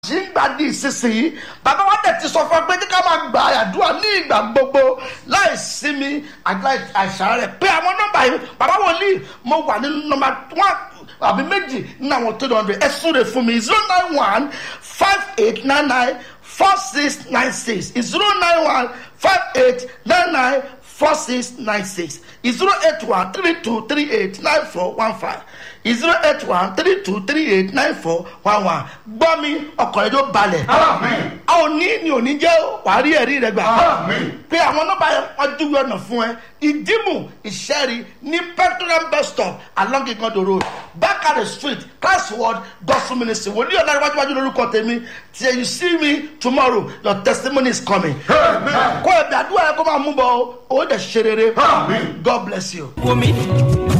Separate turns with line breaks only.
ṣì ń gbà di ìsinsìnyí bàbá wa tẹ̀ ti sọ fún ẹ pé kí ká máa gba àdúrà ní ìgbà gbogbo láì sinmi àti láì àìsàn rẹ̀ pé àwọn nọ́mbà yìí bàbá wòlíì mo wà ní nọ́mbà one àbí méjì nínú àwọn tó dọ̀ndẹ̀ ẹ súre fún mi zero nine one five eight nine nine four six nine six zero nine one five eight nine nine four six nine six zero eight one three two three eight nine four one five zero eight one three two three eight nine four one one gbọ́ mi ọkọ̀ rẹ̀ yóò balẹ̀.
Àmín.
a ò ní ni ò ní jẹ́ wàá rí ẹ̀rí rẹ̀ gbà.
Àmín.
pé àwọn nọ́mbà yẹn wọ́n dúró ọ̀nà fún ẹ ìdìmú ìṣẹ́rí ní petroleum bus stop along igondo road bakare street classword gospel ministry wòlíì ọ̀nà iwájú wájú lórúkọ tèmi till you see me tomorrow your testimony is coming.
Amen.
kó ẹ̀bẹ̀ àdúrà yẹn kó máa mú bọ̀ ọ́ ó dẹ̀ ṣe rere.
Àmín.
God bless you.
wò mí